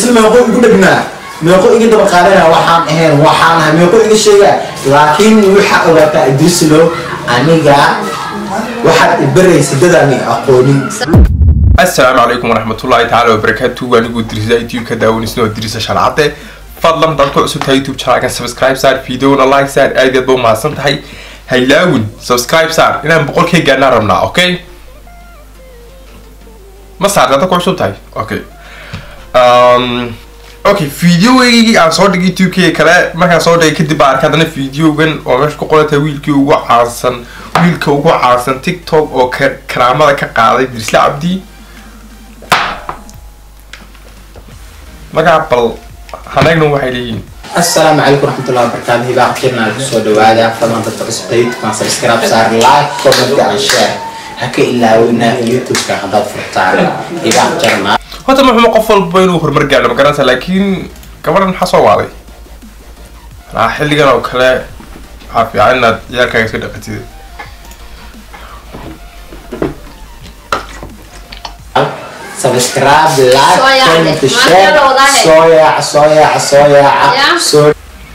idrisle meeqo igu dhegnaa meeqo iga daba qaadana waxaan ahayn waxaan ahay meeqo iga sheegaa laakiin waxaa ogaataa idrislo aniga waxaad ibaraysa dadaan aqoonin asalaamu calaykum waraxmatullaahi tacaala wabarakaatu anigu dirisa youtube-ka daawanisna oo dirisa shalcadde fadlan dad ku cusub tahay youtube channelka subscribe saar videona like saar aad aad ba umahadsan tahay haylaawin subscribe saar inaan boqolkii gaanaa rabnaa okay ma saar dad ku cusub tahay okay um, okay videogaygii aan soo dhigay youtube-kii kale markaan soo dhigay kadib baa arkay haddana videogan oo meesha ku qorantay wiilkii ugu caansan wiilka ugu caansan tiktok oo ka- karaamada ka qaaday dirisle cabdi magaca bal haneegna waxay leeyihiin asalaamu calaykum waraxmatullahi wabarakaatu hibaa khirna kusoo dhawaada fadlan dadka cusubta youtube-kan subscribe saar like comment and share ha ka ilaawina youtube-ka haddaad furtaan hibaa jarna horta muxuma qof walba inuu horumar gaadho ma garanaysa laakiin gabadhan maxaa soo waaday anaa xilligan oo kale waxaa fiican inaad ciyaalkaaga iska dhaqatid subscribe like Soo yaacde. comment Maanta share la wadaahe. soo yaaca soo yaaca soo yaaca Ya. soo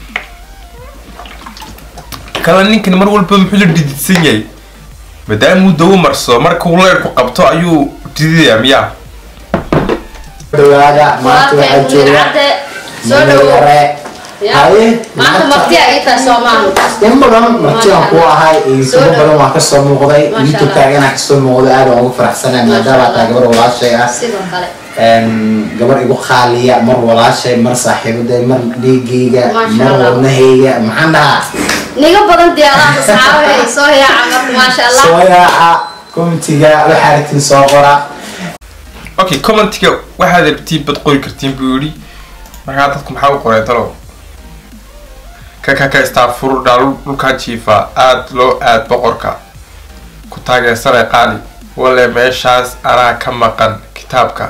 kale ninkan mar walba muxuu la dhididsan yahay maadaamuu dawo marso markuu leerku qabto ayuu dhididayaa miyaa dhawaada maanta waxaa walaalkay jooga cadde soo dhawow yare Ya. haye maanta marti ay tahay soomaali in badan martiaan ku ahay iyo Soo kuwo dhawow. badan waa kasoo muuqday Masha youtube-kaaga inaa kasoo muuqday aad waan ugu faraxsanahay maadaama taa gabar walaashay ah sidoo kale Een, gabar igu qaaliya mar walaashay mar saaxiibaday mar dhiigayga Masha mar Allah. wadnahayga maxaan dhahaa niga badan diyaaraha asxaabahay soo yaaca marka maasha allah soo yaaca komitiga waxaa rabtiin soo qora okay commentiga waxaad rabtiin bad qori kartiin buu yidhi markaa dadku maxaa u qoreen talow ka ka ka istaafuru dhaal dhulkaa jiifa aad loo aad boqorka ku taageersanay qaali wale meeshaas anaa ka maqan kitaabka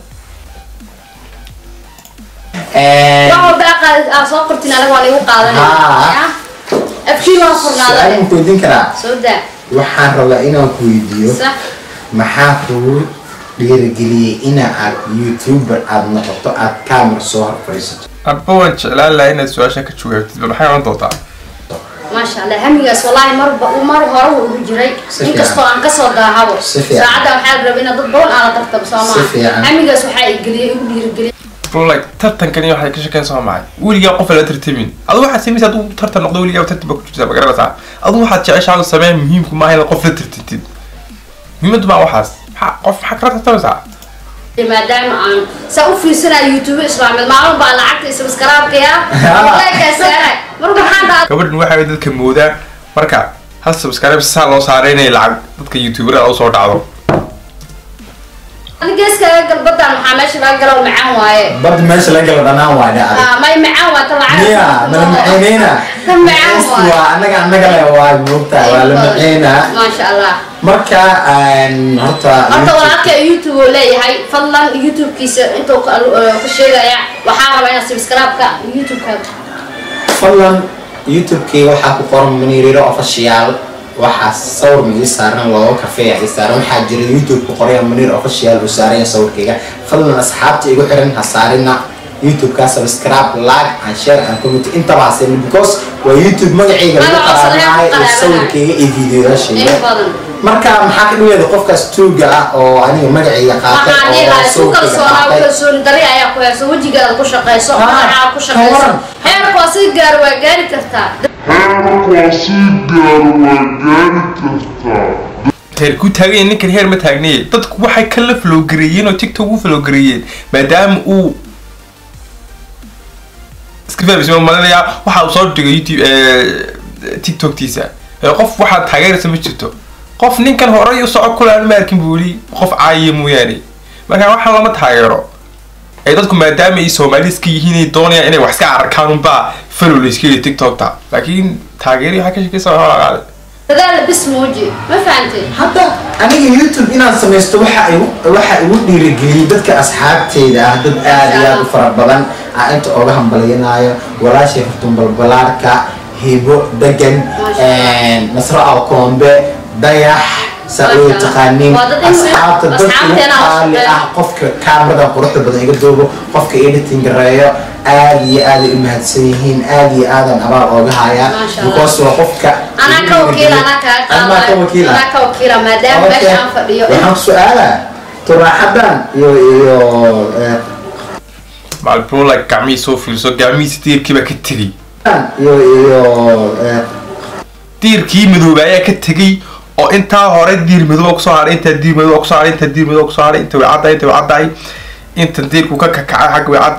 Een, wax walba aqaad aa soo qortin anaga waa lagu Haa. qaadanaya afkii waa su-aal furnaada ma ku weydiin karaa soo daa waxaan rabaa inaan ku weydiiyo sax maxaa kugu dhiirigeliyey ina aad youtuber aad noqoto aad camera soo hor fadhiisato abba waan jeclaan lahaa inaad su-aasha ka jawaabtid bal maxay oran doontaa maasha allah hamigaas wallaahi marba mar hore wuu ugu jiray Si inkastoo fiican. aan kasoo daahabo Si fiican. saacadda waxaa la rabay inaad dad badan aala tartabo soo Si fiican. maaha hamigaas waxaa igeliyay igu dhiirigeliyay like tartankani waxay ka shakeen soo maxay weligaa qof la tartamin adu waxaad samaysa aduu tartan noqdo weligaa tartan baa ku jirtaa ma garanaysaa adu waxaad jeceshaa samee muhiimku maaha inaad qof la tartantid muhiimadu maa waxaas maxaa qof maxaa kala tartamaysaa maadaama aan saa u fiirsanayo youtube islaameed maalin baa lacagta iyo sabskaraabkaya leekaa saaray marka waxaan dhahaa gabadhan waxay dadka moodaan marka hal subscribe saa loo saaray inay lacag dadka youtuberada usoo dhacdo geeskaga galbadan maxaa meesha laga galo macaan waaye badda meesha laga gala dhanaan waa dhacday Ah, may macaan waa ta lacag miya mala macayneyna ta macaan waaye waa annaga annaga le waa moogtaa waa la macaynaa maasha allah marka een, horta horta YouTube- walaalka youtube uu leeyahay fadlan youtube-kiisa intuu ka ka sheegaya waxaa rabaa inaad subscribe-ka youtube-ka fadlan youtube-kii waxaa ku qoran maniiriro official waxaa sawir ma ii saaran looga kafeeya ii saaran waxaa jira youtube ku qoraya maniir official uu saaran yahay sawirkayga fadlan asxaabta igu xiran ha saarina youtube-ka subscribe like and share and comment intaba ha saarin because waa youtube magacayga lagu Magaca cusub qaraabinayo ayaa ku iyo qaraabinayo. sawirkayga iyo videoyaashayga in badan marka maxaa ka dhigeeda qofkaas tuuga ah oo aniga magacayga qaatay waxaan dhihi oo lahaa isku sawirkayga kalsoonaa qaatay kalsooni dari ayaa ku hayso wejigaada ku shaqayso Ah, magacaa ku shaqayso ka waran. heerku waa si gaar waa gaari kartaa heer ku taaganya ninkan heer ma taagnaye dadku waxay kala falowgareeyeen oo tiktok u falowgareeyeen maadaama uu iska fahmaysa ma malinayaa waxa uu soo dhigay youtube eh, tiktoktiisa ee qof waxaad taageeraysa ma jirto qof ninkan horey u soco kule aan ma arkin buu yidhi qof caayiya mooyaane marka waxaan lama taageero ee dadku maadaama ay soomaali iska yihiin ay doonayaan inay wax iska arkaan unbaa falow la iska yidhi tiktokta laakiin taageeri waxaa ka shakeysa waa qaale dadaal bis muuji ma fahantay hadda aniga youtube inaan samaysto waxa igu waxa igu dhiirigeliyey dadka asxaabteyda ah dad aad iyo aad u fara badan aan inta oga hambalyanaayo walaashay hortun balbalaarka hibo degan Masha Allah. nasro alkoombe dayax saa u taqaaniin Waa dad in- asxaabta dadka ugu asxaabteena la qaali shaqeeyo. ah qofka kaamiradan quruxda badan iga duubo qofka editing gareeyo aad iyo aad ay u mahadsan yihiin aad iyo aadan abaal ooga hayaa Masha Allah. because waa qofka anaa ka wakiila anaa kaa Anaa ka wakiila anaa ka wakiila maadaama Okay. meesha aan fadhiyo waxaan ku su-aalaa turaaxadan iyo iyo eh, macalbrola gacmihii soo fiirso gacmihiisa diirkiibaa ka tegey iyo iyo eh, diirkii madooba ayaa ka tegey oo intaa hore diir madooba kusoo hadhay intaa diir madooba kusoo hadhay intaa diir madooba kusoo hadhay inta way caddahay inta way caddahay inta diirku ka kakacay xagga way cad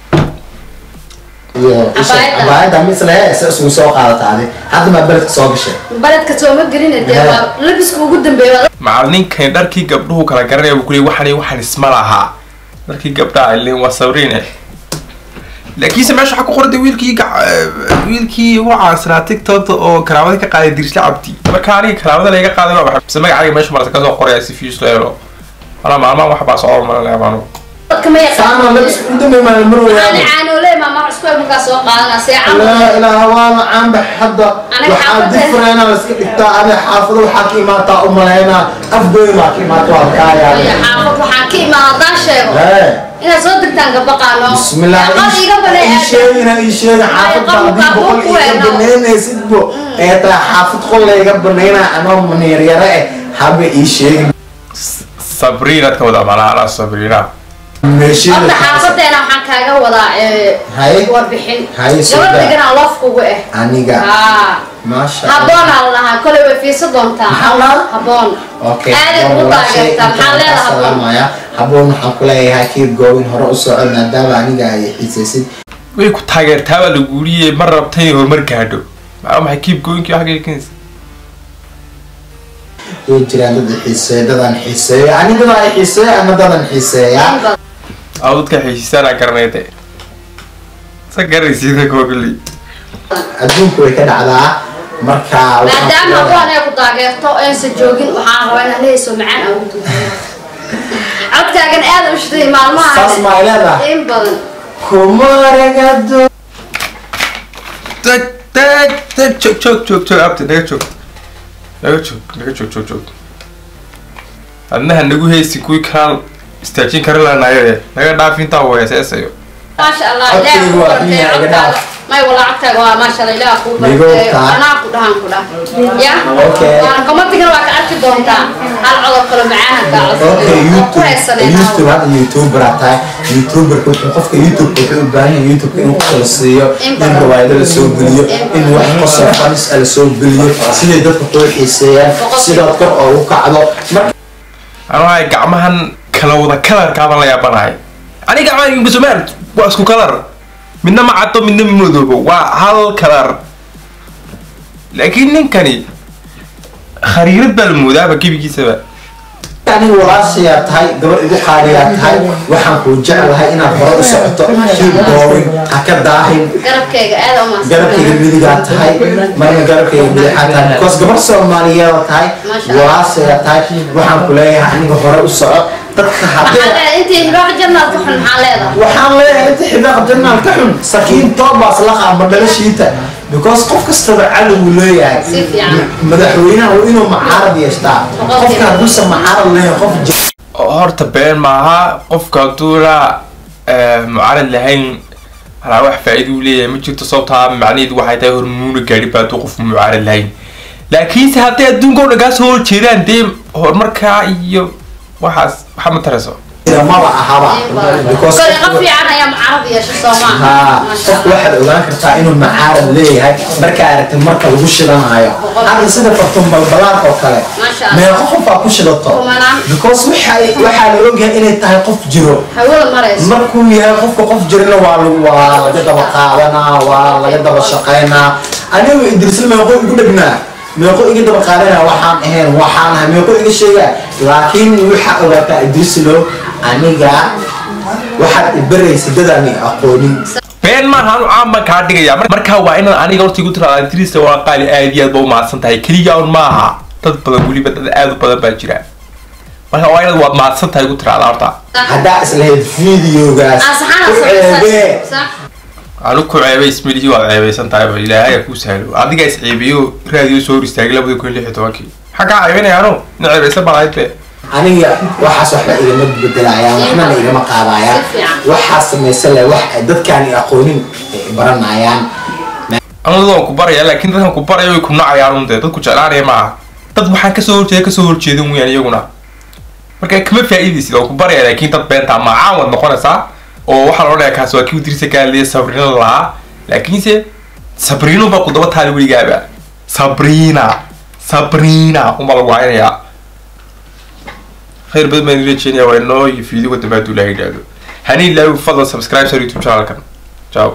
iyo isha Cabaayadda. cabaayadda misle se isugu soo qaadata adi hadda maa beledka soo gashay baledka sooma gelina dee Yeah. waa labiska ugu dambeeya macalninkani dharkii gabdhuhu kala garanaya buu kuleeyay waxan iyo waxan isma lahaa dharkii gabdhaha ilin waa sabriine laakiinse meesha waxaa ku qorantay wiilkii gac- eh, wiilkii ugu caansanaa tiktokta oo karaamada ka qaaday dirisla cabdi marka aniga karaamada laga qaaday waa maxay mise magacayga meesha marasa kasoo qoraya si fiis leelo wala maalmahan wax baa socon mala maanu dadka ma saama yaqaan labis u dambeey maa mar ani weeyaan caanoole maama cusku markaa soo qaadana see laa camal ilaaha waana caanbax hadda Aniga waxaa xaafadda- difreena la iska dhigtaa adi xaafado waxaa ka imaataa u malaynaa afgoy maa ka imaata waa kaaya Iyo xaafad waxaan ka imaan haddaan sheego Hey. inaad soo degtaan gabaqaano bismillah qad iga balay ii sheegina ii sheega xaafad baa qalbiga haddii boqol ku iga weeno. banaynaysidbo ee taa xaafad qolla iga banaynaa anoo maniiryare eh haba ii sheegin sabriinaad ka wadaa malaa anaa sabriina meesheeda horta xaafadeena waxaan kaaga wadaa ee, Haye. warbixin Haye, soo gabadh daa. deganaa lofkugu ah aniga haa maasha Allah. haboonaa la dhahaa kolay way fiirsa doontaa Maxaa la? haboon Okay, aaday haboon ugu walaashay, taageertaa maxaa intaan leedaha kaa haboon salaamaya. haboon waxaan ku leeyahay kiir goobin hore u soco maadaama aniga ay xiisaysid way ku taageertaa baa lagu yidhi ma rabta inay horumar gaadho maxaa maxay kiib gooyinkii xagga keenaysa way jiraan dad i xiiseeya dadan xiiseeyo aniga dadan i xiiseeyo ama dadan xiiseeya In badan. aa dadka xiisiisaan aan garanay de sa garanaysiida kuwa kulli adduunku way ka dhacdaa marka waxaan ku maadaama leeyahay- haboon ay ku taageerto aysan joogin waxaan rabaa inaan leeyso macaan aan ugu tuujiyo codkaagan aad u shiday maalmaha saas maa leedahay in badan kumaragado tag tag tag joog joog joog joog abti naga joog naga joog naga joog joog joog adnaha nagu heysi kuwii kalaan istaajin kari lahanayo naga dhaaf intaa weeseesayo maasha allah Codkaygu ilaah kuu waa bartay qiimaha iga codkaaga dhaaf. may wala codkaaga waa maasha allah ilaah kuu bartay Migoobtaa. anaa ku dhahan ku dhah ya Okay. waan komatigana waa ka arki doontaa hal codoo kale macaan kaa okay codsan ku youtube haysanayna youtube hadda youtuber aa tahay youtuberka wuxuu qofka youtube wuxuu u baahan yahay youtube inuu kala siiyo In in badan. riwaayado la soo geliyo in wax qosol fanis ah la soo geliyo siday dadka kuu xiiseeyaan sidaad kor oogu kacdo marka anuu hay gacmahan kala wada kalarkaabaan la yaabanahay aniga gacmahan ingusumaan waa isku kalar midna ma caddo midna ma madoobo waa hal kalar laakiin ninkani khariirad baa la moodaaba gebigiisaba aniga walaashayaa tahay gabar igu qaaliyaa tahay waxaan kuu jeclahay inaad hore u socoto keep going ha ka daahin garabkayga aad u garabkayga midigaa tahay marna garabkayga midixaa tahay because gabar soomaaliyeeda tahay Masha Allah. walaashayaa tahay waxaan ku leeyahay aniga hore u soco dadka maxaa haddee leedahay intii hibaaqa jannaad ku xun maxaa leedahay waxaan leeyahay inta xibaaqa jannaal ka xun sakiin toobaas la qaama dhalashiita because qof kastaba cali wuu leeyahay Si fiican. madaxweynaha waa inuu macaarad yeeshtaa Boqolkiiba. qofka hadduusan macaarad lahayn qof j- horta been maaha qofka hadduuna mucaarad lahayn alaa wax faa-iida uu leeyahay ma jirto sababtaa macnaheedu waxay tahay hormuuna gaadhi baa hadduu qofku mucaarad lahayn laakiinse hadday adduunka oo dhan kaa soo horjeedaan dee horumarkaa iyo waxaas waxa ma tarayso maba ahaba because kole qofka- qof fiican ayaa mucaarad yeesha soo haa maaha Masha qofku Allah. waxaad ogaan kartaa inuu macaarad leeyahay markaa aragtid marka lagu shidanayo hadda sida fartun balbalaarka oo kale Masha Allah. meeqo qof baa ku shidato Kumanaan. because waxay waxaa la ogyahay inay tahay qof jiro hawada marayso markuu yahay qofka qof jirana waa lagu waa laga daba qaadanaa waa laga daba shaqaynaa anigu idrisla meeqo igu dhegnaa meeqo iga daba qaadanaa waxaan ahayn waxaan ahay meeqo iga sheegaa laakiin waxaa ogaataa idrislo aniga waxaad ibaraysa dadaan i aqoonin been maaha anu caan baan kaa dhigaya Mar- markaa waa inaad aniga horta igu tiraada trista waa qaali aad iyo aad ba u mahadsan tahay keliya un maaha dad badan weliba dad aad u badan baa jira marka waa inaad waad mahadsan tahay igu tiraada horta haddaa islahayd videogaas asaxana u ceebee sax anu ku ceebay ismilihii waad ceebaysan tahay ba ilaahay ha kuu sahlo adigaa is ceebiyo raadiyo soo hor istaagay labada kun iyo lix iyo tobankii maxaa kaa caybinayaanu nacebaysa balaayte aniga waxaas waxba igama bedelayaan waxbana igama qaadayaan Si fiican. waxaa samaysan leh wax ay dadkaan aqoonin ay baranayaan anadu waan ku baraya laakiin dadkan ku baraya way ku nacayaan un dee dadku jeclaanaya maaha dad waxaan kasoo horjeeda kasoo horjeeda weyaan iyaguna marka kama faa'iidaysid waan ku baraya laakiin dad beentaa macaan waad noqonaysaa oo waxaa loo dhayaa kaas waa kii udirisa gaaliya sabrina lahaa laakiinse sabrina baa ku daba taali weligaaba sabrina sabrina unbaa lagu haynayaa khayr badan baan ila jeenaya waa inoo iyo fiidigo dambe hadduu ilaha yidhaahdo hani ilaawi fadlan subscribe sar youtube channelkan ciao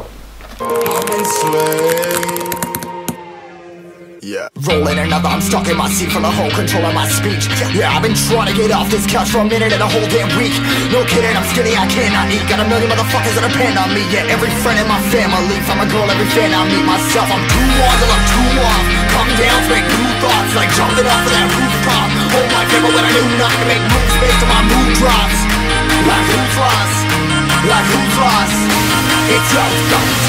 Yeah. Rolling another, I'm stuck in my seat for the whole control of my speech. Yeah, I've been trying to get off this couch for a minute and a whole damn week. No kidding, I'm skinny, I cannot eat. Got a million motherfuckers that depend on me. Yeah, every friend in my family. From a girl, every fan I meet myself. I'm too on till I'm too off. Come down to make new thoughts, like jumping off of that rooftop. Hold my camera when I do nothing to make moves based on my mood drops. Like who's lost? Like who's lost? It's your